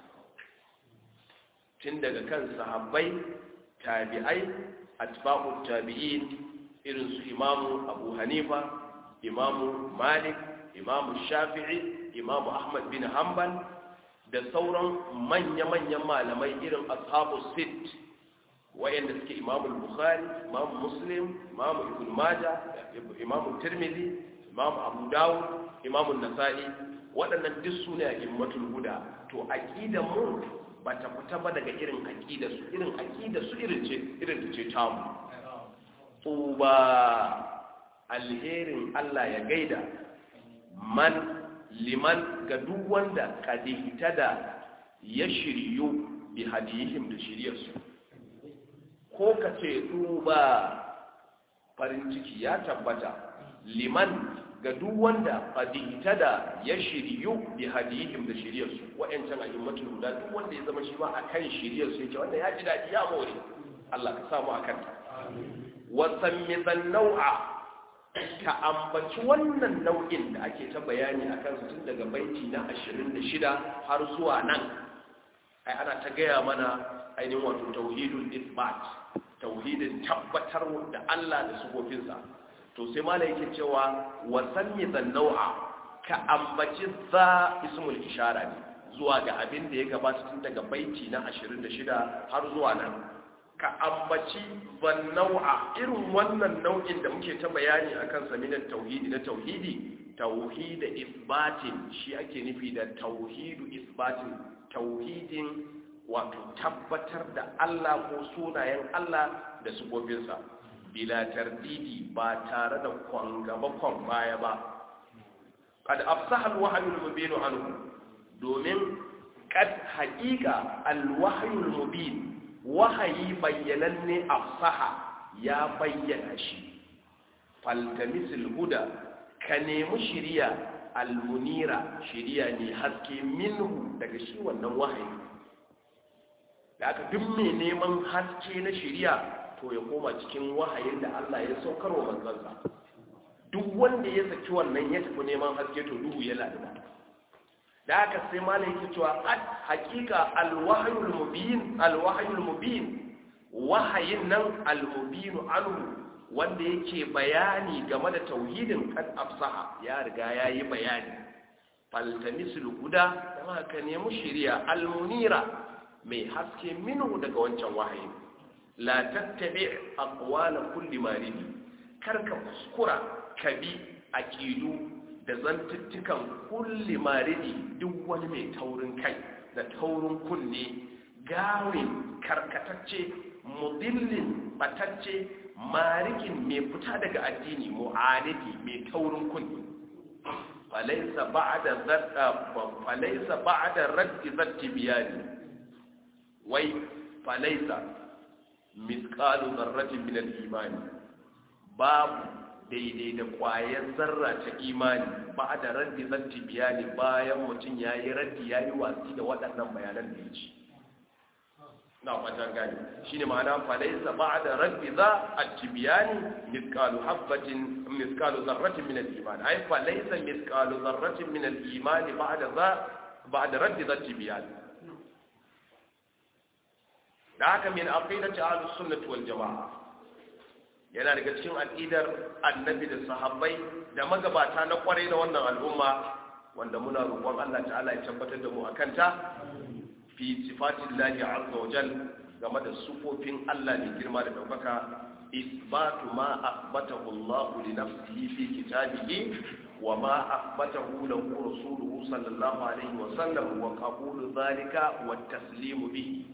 tun daga kan sahabbai tabi'ai atba'u tabi'in irin su imamu abu hanifa imamu malik imamu shafi'i imamu ahmad bin hanbal da sauran manya-manyan malamai irin ashabu sit wayanda suke imamu bukhari imamu muslim imamu ibn maja imamu tirmidhi imamu abu dawud imamu nasa'i waɗannan duk su ne a immatul huda to aqidan mu ba ta fita ba daga irin aqida su irin aqida su irin ce irin ce tamu tuba alherin Allah ya gaida man liman ga duk wanda kadihita da ya shiryu bi hadihim da shiryarsu ko ka ce duba farin ciki ya tabbata liman ga duk wanda qadihta da ya shiryu bi hadihim da shiryarsu wa'ancan a'immatul huda duk wanda ya zama shi ma akan shiryarsu yake wanda ya ji dadi ya more Allah ka samu akan ta wa sammi nau'a ka ambaci wannan nau'in da ake ta bayani akan su tun daga baiti na 26 har zuwa nan ai ana ta gaya mana ainihin wato tauhidul isbat tauhidin tabbatar da Allah da sufofinsa to sai mala yake cewa wasanni nau'a ka ambaci za ismul ishara ne zuwa ga abin da ya gabata tun daga baiti na 26 har zuwa nan ka ambaci nau'a irin wannan nau'in da muke ta bayani akan sa minan tauhidi na tauhidi tauhid isbatin shi ake nufi da tauhidu isbatin tauhidin wato tabbatar da Allah ko sunayen Allah da sufofinsa bila tardidi ba tare da kwangaba kwan baya ba kad afsaha alwahyu almubin anhu domin kad haqiqa alwahyu almubin wahayi bayyananne afsaha ya bayyana shi faltamisil huda ka nemi shiriya almunira shiriya ne haske minhu daga shi wannan wahayi da aka duk mai neman haske na shiriya to ya koma cikin wahayin da Allah ya saukar wa manzansa duk wanda ya saki wannan ya tafi neman haske to duhu ya ladina da aka sai malai yake cewa at hakika alwahyul mubin alwahyul mubin wahayin nan almubin anhu wanda yake bayani game da tauhidin kad afsaha ya riga yayi bayani faltamisul huda dan haka nemi shiriya almunira mai haske minhu daga wancan wahayi la tattabi aqwala kulli maridi karka kuskura kabi aqidu da zantuttukan kulli maridi duk wani mai taurin kai da taurin kunne gawin karkatacce mudillin batacce marikin mai fita daga addini mu'anidi mai taurin kunne falaisa ba'da zadda falaisa ba'da raddi zatti biyani wai falaisa misqalu dharratin min al-imani babu daidai da kwayar zarra ta imani ba da raddi zatti biyani bayan mutum ya yi raddi ya yi watsi da waɗannan bayanan da ya ci na fatan gani shi ne ma'ana falaisa ba da raddi za a ci biyani miskalu habbatin miskalu zarratin min al-imani ai falaisa miskalu zarratin min al-imani ba da za ba da raddi zatti biyani da haka min aqidati ahlus sunnah wal jamaa yana daga cikin aqidar annabi da sahabbai da magabata na kwarai da wannan al'umma wanda muna roƙon Allah ta'ala ya tabbatar da mu akan ta fi sifatillahi azza wa jal game da sufofin Allah ne girma da daukaka isbatu ma athbatahu Allah li nafsihi fi kitabihi wa ma athbatahu lahu rasuluhu sallallahu alaihi wa sallam wa qabulu dhalika wa taslimu bihi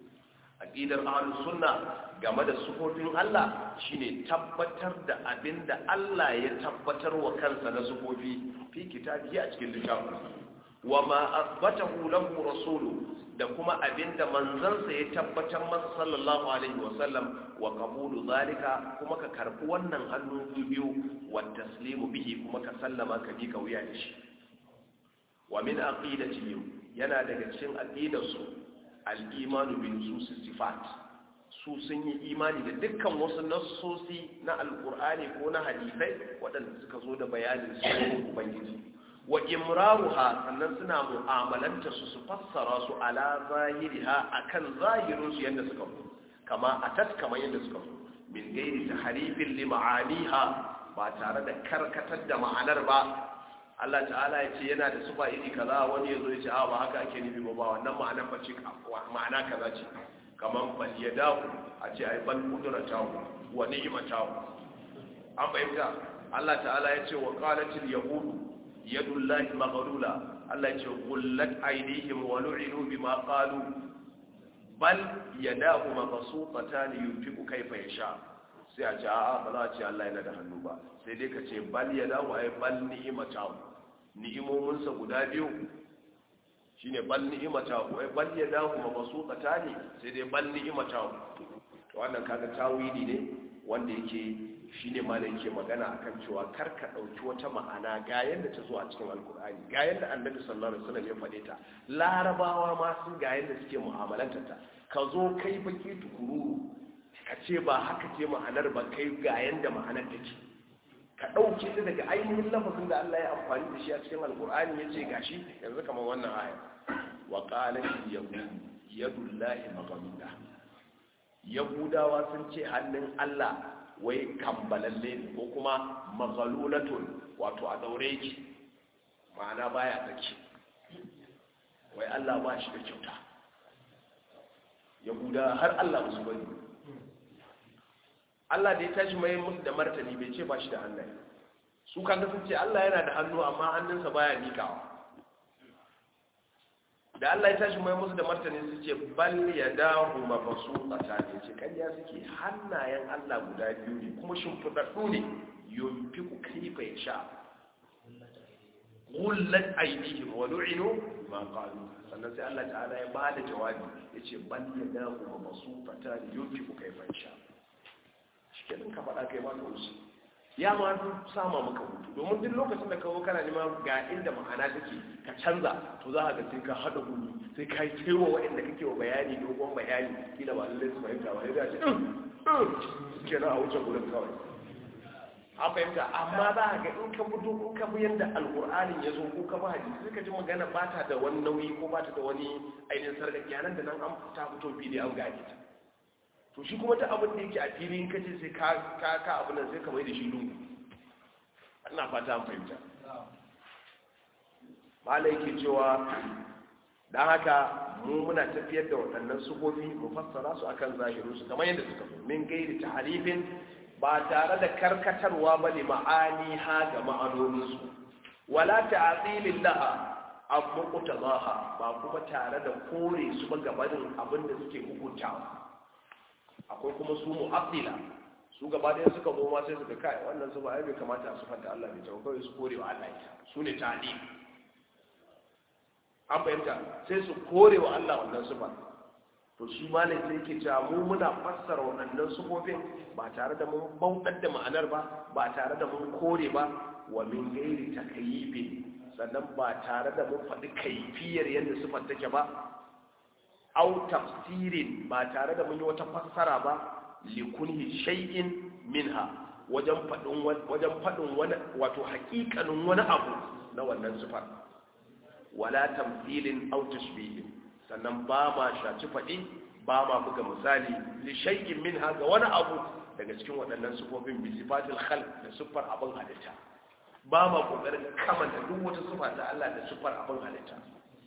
aqidar ahlus sunna game da sufofin Allah shine tabbatar da abinda Allah ya tabbatar wa kansa na sufofi fi kitabihi a cikin littafin wa ma athbatahu lahu rasulu da kuma abinda manzansa ya tabbatar masa sallallahu alaihi wa sallam wa qabulu zalika kuma ka karbi wannan hannu biyu wa taslimu bihi kuma ka sallama ka bi wuya da shi wa min aqidatihim yana daga cikin aqidarsu al'imanu bin su sifat su sun yi imani da dukkan wasu nassosi na alkur'ani ko na hadisai waɗanda suka zo da bayanin sunan ubangiji wa imraruha sannan suna mu'amalanta su su fassara su ala zahiriha akan zahirin su yadda suka zo kama atat kamar yadda suka zo min gairi tahrifin li ma'aniha ba tare da karkatar da ma'anar ba Allah ta'ala ya ce yana da sufa iri kaza wani ya zo ya ce a ba haka ake nufi ba ba wannan ma'anar ba ce ma'ana kaza ce kamar bal ya dawo a ce ai bal kudura tawo wa ni'ima tawo an fahimta Allah ta'ala ya ce wa qalatil yahudu yadullahi maghlula Allah ya ce qullat aydihim wa lu'inu bima qalu bal yadahu mabsuutatan yunfiqu kayfa yasha sai a ce a'a ba za a ce Allah yana da hannu ba sai dai ka ce bal ya dawo ai bal ni'imata ni'imominsa guda biyu shine bal ni'imata ai bal ya dawo ma basu ne sai dai bal ni'imata to wannan kaga tawili ne wanda yake shine ma da yake magana akan cewa kar ka dauki wata ma'ana ga yanda ta zo a cikin alkur'ani ga yanda annabi sallallahu alaihi wasallam ya faɗe ta larabawa ma sun ga yanda suke mu'amalanta ta ka zo kai baki tukuru ka ce ba haka ce ma'anar ba kai ga yanda ma'anar take ka ɗauke ta daga ainihin lafazin da Allah ya amfani da shi a cikin alkur'ani ya ce gashi yanzu kamar wannan aya wa qalat yahudu yadullahi maghlula yahudawa sun ce hannun Allah wai kambalalle ne ko kuma maghlulatun wato a daure ki ma'ana baya tsaki wai Allah ba shi da kyauta yahuda har Allah musu bari Allah da ya tashi mai musu da martani bai ce ba shi da hannaye su kaga sun ce Allah yana da hannu amma hannunsa baya mikawa da Allah ya tashi mai musu da martani su ce bal ya dahu mabasu tsakani ce kariya suke hannayen Allah guda biyu ne kuma shimfiɗaɗɗu ne yunfiku kaifa ya sha gullat aidihim wa lu'inu ma qalu sannan sai Allah ta'ala ya bada jawabi yace bal ya dahu mabasu tsakani yunfiku kaifa ya sha kenan ka faɗa kai ma ka wuce ya ma sama maka hutu domin duk lokacin da kawo kana nema ga inda ma'ana take ka canza to za ka ga sai ka haɗa gudu sai ka yi taiwa waɗanda kake wa bayani dogon bayani kila ba lallai su fahimta ba ya ce kenan a wuce gudun kawai an fahimta amma za ka ga in ka fito in ka bi yadda alƙur'anin ya zo ko ka bi hadisi sai ka ji magana ba ta da wani nauyi ko ba ta da wani ainihin sarƙaƙiya nan da nan an ta fito fili an gane ta to shi kuma ta abin da yake a filin kace sai ka ka ka abin nan sai ka mai da shi lungu ina fata an fahimta mala yake cewa dan haka mu muna tafiyar da waɗannan sufofi mu fassara su akan zahirin su kamar yadda suka zo min gairi tahrifin ba tare da karkatarwa ba ne ma'ani ha ga ma'anoninsu wala ta'atilin laha an mukuta zaha ba kuma tare da kore su ba gabanin abin da suke hukuntawa akwai kuma su mu'abdila su gaba ɗaya suka zo ma sai suka kai wannan su ba ai bai kamata a sufanta Allah bai tawo kawai su kore wa Allah ita su ne ta'lim an fahimta sai su kore wa Allah wannan sufa to shi malam sai yake cewa mu muna fassara waɗannan sufofin ba tare da mun bautar da ma'anar ba ba tare da mun kore ba wa min gairi takayyibin sannan ba tare da mun faɗi kaifiyar yadda sufar take ba au tafsirin ba tare da mun yi wata fassara ba likunhi shay'in minha wajen faɗin wajen faɗin wani wato haƙiƙanin wani abu na wannan sifar wala tamthilin aw tashbihin sannan ba ma shaci faɗi ba ma buga misali li shay'in minha ga wani abu daga cikin waɗannan sifofin bi sifatil khalq da sifar abin halitta ba ma kokarin kamanta duk wata sifa ta Allah da sifar abin halitta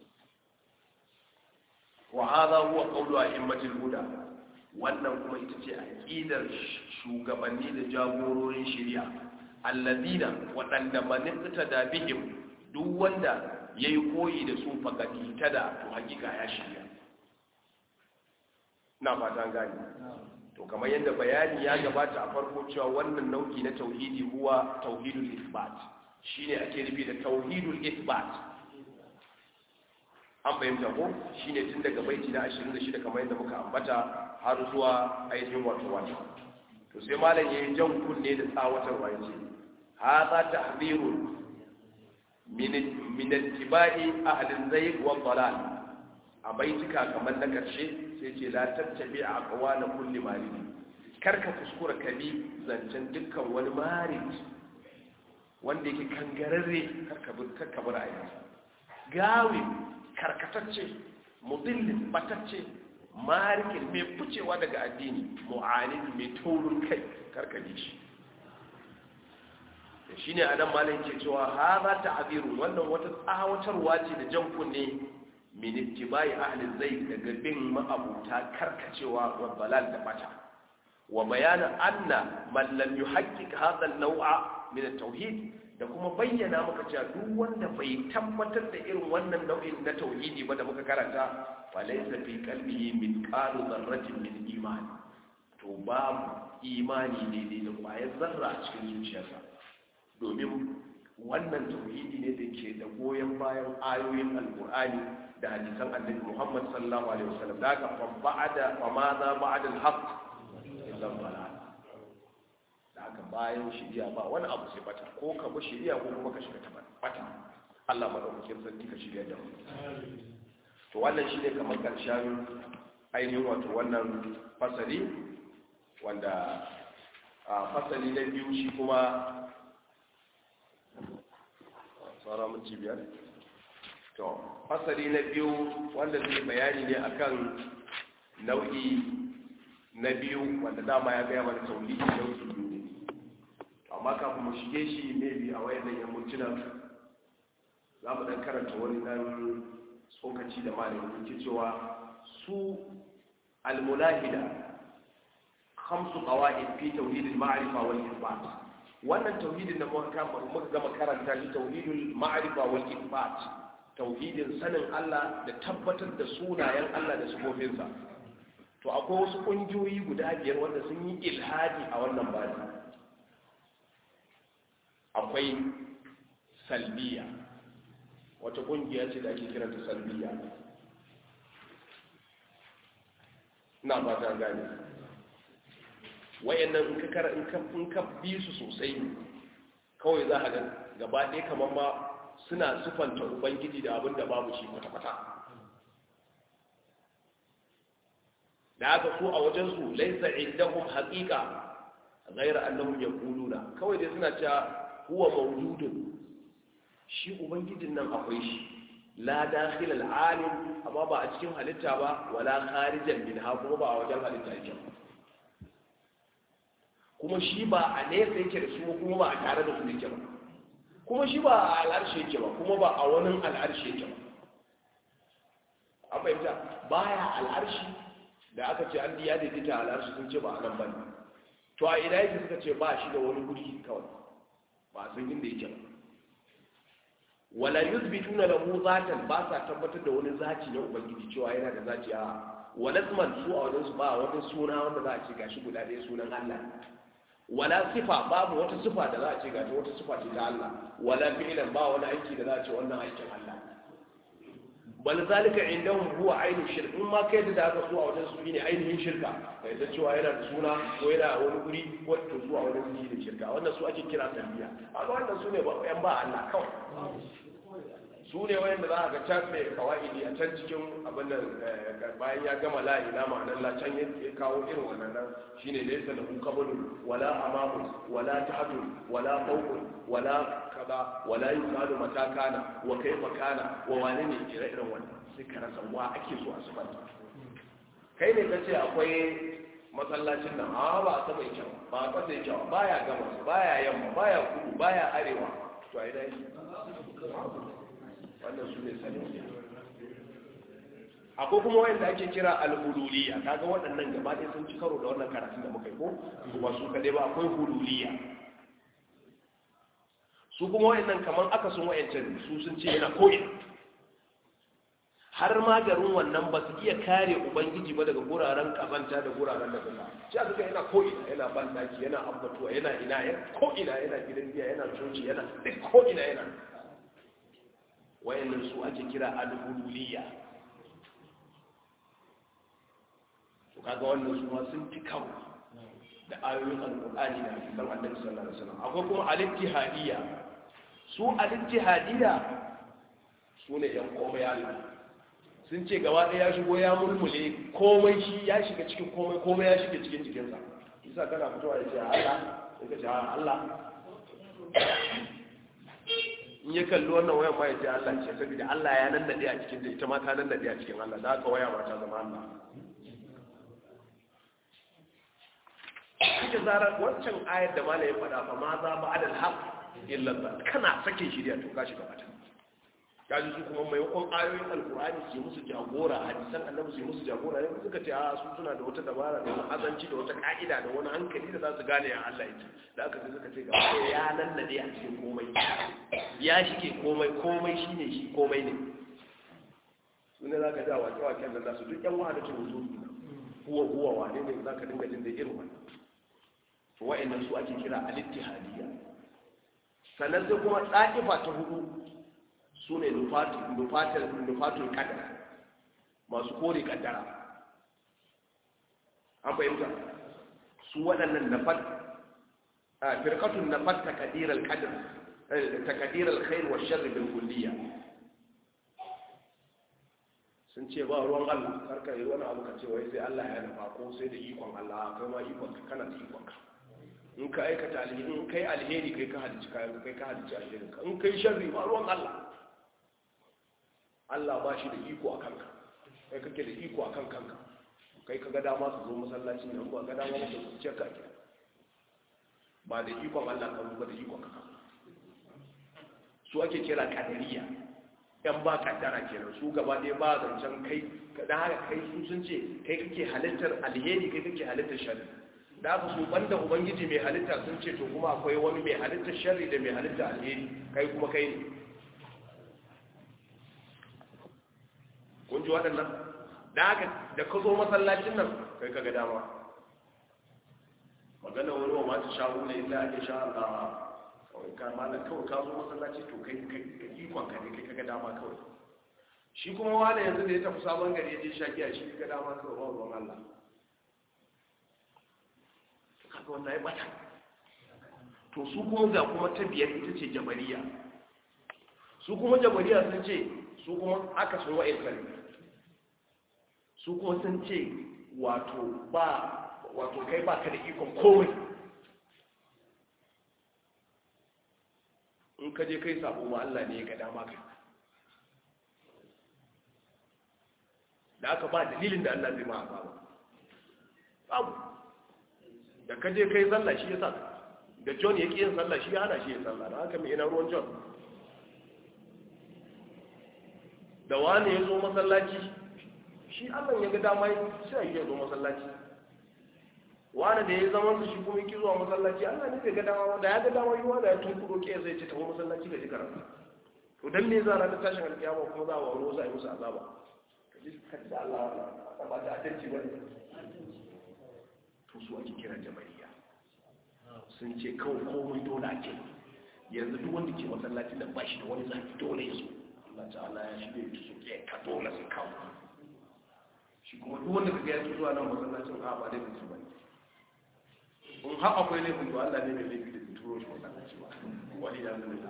wa hadha huwa qawlu a'immatil huda wannan kuma ita ce aqidar shugabanni da jagororin shari'a alladina waɗanda manifta da bihim duk wanda yayi koyi da su fakati tada to hakika ya shirya na fatan gani to kamar yadda bayani ya gabata a farko cewa wannan nau'i na tauhidi huwa tauhidul isbat shine ake nufi da tauhidul isbat an fahimta ko shine tun daga baiti na 26 kamar yadda muka ambata har zuwa ainihin wato wata to sai malam yayin jan kunne da tsawatarwa yace hadha tahdhirun min min ittiba'i ahli zayg wa dalal a baitika kamar na karshe sai ce la tattabi aqwala kulli marid karka kuskura kabi zancen dukkan wani marid wanda yake kangararre karka bi karka bi ra'ayi gawi karkatacce mudillin batacce marikin mai ficewa daga addini mu'anin mai taurin kai karkaje shi da shi ne adam malin ke cewa ha za ta abiru wannan wata tsawatarwa ce da jan kunne miniti bayi ahalin zai daga bin ma'abuta karkacewa wa balal da bata wa bayanin anna mallam yi haƙiƙa haɗin nau'a min tauhid da kuma bayyana maka cewa duk wanda bai tabbatar da irin wannan nau'in na tauhidi ba da muka karanta falaysa fi qalbihi min qalu dharratin min iman to babu imani ne da kwayar zarra a cikin zuciyarsa domin wannan tauhidi ne da ke da goyon bayan ayoyin alqur'ani da hadisan annabi Muhammad sallallahu alaihi wasallam da ka fa ba'da fa ma za ba'da al-haqq illa dalal da haka bayan shirya ba wani abu sai bata ko ka bi shirya ko kuma ka shiga ta bata Allah madaukakin sarki ka shirya da mu to wannan shine kamar karshen ainihin wato wannan fasali wanda a fasali na biyu shi kuma tsara mun biyar to fasali na biyu wanda zai bayani ne akan nau'i na biyu wanda dama ya gaya mana tauhidi nau'i biyu ne amma kafin mu shige shi maybe a wayannan yammacin za mu dan karanta wani dan tsokaci da malamin ke cewa su almulahida khamsu qawaid fi tauhid al-ma'rifa wal isbat wannan tauhidin da muka muka gama karanta shi tauhidul ma'rifa wal isbat tauhidin sanin Allah da tabbatar da sunayen Allah da sifofinsa to akwai wasu kungiyoyi guda biyar wanda sun yi ilhadi a wannan bani akwai salbiya wata kungiya ce da ake kiranta salbiya na ba ta gani wayannan in ka kara in ka bi su sosai kawai za a ga gaba ɗaya kamar ma suna sufanta ubangiji da abin da babu shi kwata-kwata da aka so a wajensu laisa indahum haqiqa ghayra annahum yaquluna kawai dai suna cewa huwa mawjudun shi ubangijin nan akwai shi la dakhil al-alim amma ba a cikin halitta ba wala kharijan minha kuma ba a wajen halitta yake kuma shi ba a nesa yake da su kuma ba a tare da su yake ba kuma shi ba a al'arshe yake ba kuma ba a wani al'arshe yake ba an fahimta baya al'arshi da aka ce an diya da dita al'arshi sun ce ba a nan ba ne to a ina yake suka ce ba shi da wani guri kawai ba san inda yake ba wala yuthbituna lahu zatan ba sa tabbatar da wani zaci na ubangiji cewa yana da zaci a wala isman su a wajen su ba wani suna wanda za a ce gashi guda ɗaya sunan Allah wala sifa babu wata sifa da za a ce gashi wata sifa ce ta Allah wala fi'lan ba wani aiki da za a ce wannan aikin Allah bal zalika indahum huwa ainu shirk in ma kai da aka so a wajen su ne ainihin shirka kai da cewa yana da suna ko yana wani guri ko to zuwa wani guri da shirka wannan su ake kira tarbiya amma wannan su ne ba yan ba Allah kawai su ne wayanda za a ga can mai kawaidi a can cikin abin nan bayan ya gama la ila ma'anar la can ya kawo irin wannan nan shine laysa lahu qablun wala amamun wala ta'dun wala fawqun wala kaza wala yuqalu mata kana wa kaifa kana wa wane ne ire iren wannan sai ka rasa wa ake so a sifanta kai ne kace akwai masallacin nan a ba a saba kyau ba a kasa kyau baya gama baya yamma baya kudu baya arewa to ai dai wannan su ne sanin akwai kuma wayanda ake kira al-hululiya kaga waɗannan gaba ɗaya sun ci karo da wannan karatun da muka yi ko kuma su kaɗai ba akwai hululiya su kuma wayannan kamar aka sun wayancan su sun ce yana ko'ina har ma garin wannan ba su iya kare ubangiji ba daga guraren kazanta da guraren da kuma shi aka yana ko'ina yana bandaki yana ambatuwa yana ina yana ko'ina yana gidan biya yana coci yana duk ko'ina yana wayannan su ake kira al-hululiya to kaga wannan su ma sun fi kawo da ayoyin alqur'ani da hadisan annabi sallallahu alaihi wasallam akwai kuma al-ittihadiyya su al-ittihadiyya su ne yan komai Allah sun ce gaba ɗaya ya shigo ya mulmule komai shi ya shiga cikin komai komai ya shiga cikin jikinsa isa kana fitowa ya ce Allah sai ka ce Allah in ya kalli wannan wayan ma ya ce Allah ce saboda Allah ya nan nade a cikin ta ita ma ta nan nade a cikin Allah da haka waya ma ta zama Allah kike zarar wancan ayar da malai ya faɗa fa ma za ba adal haq illa ba kana sake shirya to ka shiga bata kaji su kuma maimakon ayoyin alkur'ani su yi musu jagora hadisan annabi su yi musu jagora ne suka ce a su suna da wata dabara da wani azanci da wata ka'ida da wani hankali da za su gane ya Allah yake da aka ce suka ce ga ya nan da a cikin komai ya shige komai komai shine shi komai ne su ne za ka ja wake waken da za su duk yan wahada ta wuzu huwa huwa wane ne za ka dinga jin da irin wannan to wa'annan su ake kira al-ittihadiyya sannan sai kuma tsakifa ta hudu su ne nufatul kadara masu kore kaddara an fahimta su waɗannan nafat a firkatun nafat takadirar kadar takadirar khair wa sharri bil kulliya sun ce ba ruwan Allah karka yi wani abu ka ce wai sai Allah ya nufa ko sai da ikon Allah kai ma ikon ka kana da ikon ka in ka aikata alheri in kai alheri kai ka halicci kayan kai ka halicci alherin ka in kai sharri ba ruwan Allah Allah ba shi da iko a kanka kai kake da iko a kan kanka kai ka ga dama su zo masallacin nan ba ga dama su su ce kake ba da ikon Allah kan ba da ikon ka su ake kira kadariya yan ba kaddara kenan su gaba ɗaya ba zancen kai da haka kai su sun ce kai kake halittar alheri kai kake halittar sharri da aka su banda ubangiji mai halitta sun ce to kuma akwai wani mai halittar sharri da mai halittar alheri kai kuma kai ne kun ji waɗannan da haka da ka zo masallacin nan kai ka ga dama magana wani wa masu sha'u ne inda ake sha Allah kawai ka malam kawai ka zo masallaci to kai kai ikon ka ne kai ka ga dama kawai shi kuma wani yanzu da ya tafi sabon gari ya je sha giya shi ga dama kawai ba ruwan Allah kaga wannan ya bata to su kuma ga kuma ta biyar ita ce jabariya su kuma jabariya sun ce su kuma aka sun wa'in kare su kuma sun ce wato ba wato kai ba ka da ikon komai in ka je kai sabo ma Allah ne ya ga dama kai da aka ba dalilin da Allah zai ma azaba babu da ka je kai sallah shi ya sa da John ya ƙi yin sallah shi ya hana shi ya sallah da haka mai ina ruwan John da wani ya zo masallaci shi allah ya ga dama sai ya zo masallaci wani da ya zama su shi kuma yake zuwa masallaci Allah ne bai ga dama da ya ga dama yi wanda ya tunkuro ke zai ce tafi masallaci ga jikar to dan me za a ranar tashin alkiyama kuma za a wani wasu a yi musu azaba ka ji ka ji da Allah ba ta adalci ba ne to su ake kira jamariya sun ce kawai komai dole ake yanzu duk wanda ke masallaci da ba shi da wani zafi dole ya zo Allah ta'ala ya shi ne su ke ka dole su kawo shi kuma duk wanda kaga ya zo zuwa nan masallacin a ba dai su ba in har akwai laifin to Allah ne mai laifi da turo shi masallaci ba wani da zai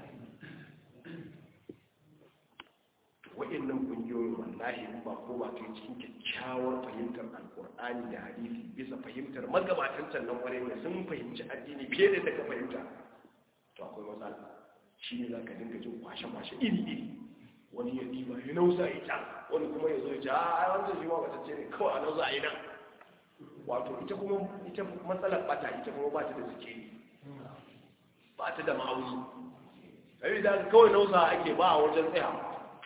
wa'annan kungiyoyin wallahi in ba ko ba kai cikin kyakkyawar fahimtar alkur'ani da hadisi bisa fahimtar magabatan can nan kwarai ne sun fahimci addini fiye da daga fahimta to akwai matsala shi ne za ka dinga jin kwashe-kwashe iri-iri wani ya ɗiba ya nausa ya can wani kuma ya zo ya ce a wancan shi ma ba ta ce ne kawai a nausa a yi nan wato ita kuma ita matsalar bata ita kuma ba ta da suke ba ta da ma'auni sai da kawai nausa ake ba a wajen tsayawa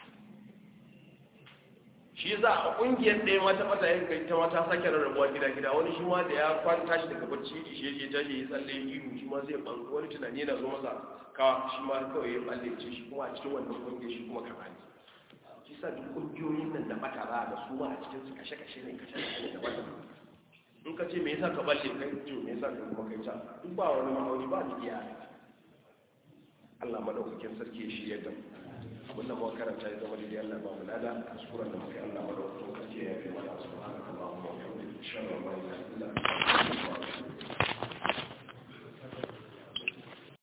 shi za a kungiyar ɗaya mata mata yin kai ta mata sake rarrabuwa gida gida wani shi ma da ya kwanta shi daga bacci shi ya tashi ya tsalle ihu shi ma zai ɓangu wani tunani yana zo masa ka shi ma kawai ya ɓalle ce shi kuma a cikin wannan kungiyar shi kuma kama ne shi sa duk kungiyoyin nan da bata za da su ma a cikin su kashe kashe ne kashe kashe ne da bata in ka ce me yasa ka balle kai to me yasa ka kuma kai ta duk ba wani ma'auni ba ni iya Allah madaukakin sarki ya shirya da mu abinda muka karanta ya zama daidai Allah ba mu lada kuskuren da muka yi Allah madaukakin sarki ya yi mana